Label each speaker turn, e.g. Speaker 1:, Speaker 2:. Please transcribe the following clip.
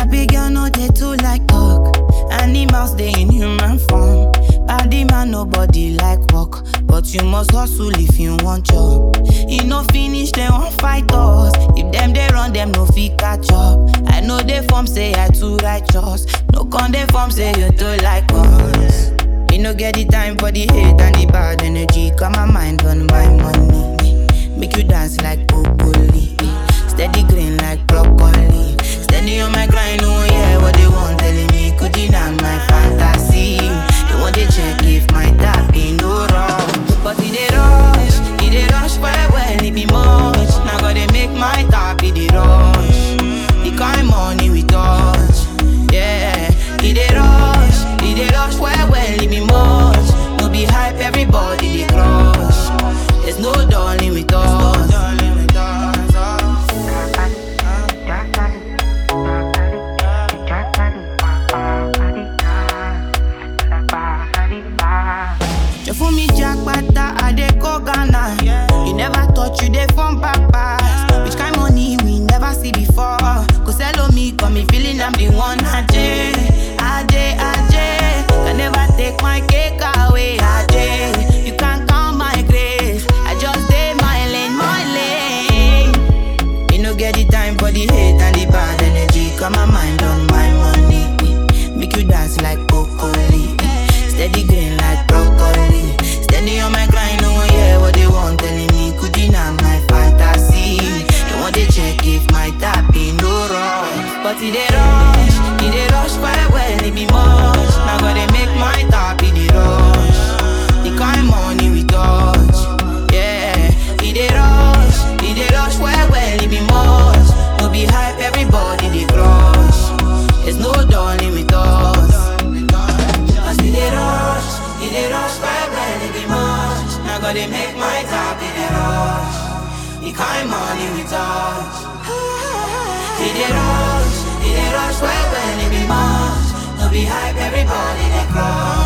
Speaker 1: Sabi girl no dey too like talk. Animals dey in human form. Body man nobody like work, but you must hustle if you want job. E no finish dem wan fight us. If dem dey run dem no fit catch up. I know dey form say I too righteous. No con dey form say you too like us. Me no get the time for the hate and the bad energy. Got my mind on my money. Make you dance like broccoli. Steady green like broccoli. Steady on my grind, oh yeah, what they want telling me. Could deny my fantasy. They want to check if my tap in no wrong. But it dey rush, it dey rush well well, it be much. Now gotta make my tap it dey rush. The kind money we touch, yeah. It dey rush, it dey rush well well, it be much. No be hype, everybody dey crush. There's no darling with us. You fool me jackpata, I dey go Ghana. You never thought you dey from papas. Which kind money we never see before? Cause hello me, got me feeling I'm the one. Ajay, Ajay, Ajay. Can never take my cake away. Ajay, you can't count my grace. I just stay my lane, my lane. Me no get the time for the hate and the bad energy. Got my mind on my money. Make you dance like broccoli. Steady green like broccoli. Steady on my grind, oh yeah, what they want telling me. Could deny my fantasy. They want to check if my tap in no wrong. But it dey rush, it dey rush well well, it be much. Now gotta make my tap in the rush. The kind money we touch, yeah. It dey rush, it dey rush well well, it be much. No be hype, everybody dey crush. There's no darling with us. Cause it dey rush, it dey rush well well, it be much. Now gotta make my tap in the rush. The kind money we touch. It dey rush, it dey rush well well, it be much. No be hype, everybody dey crush.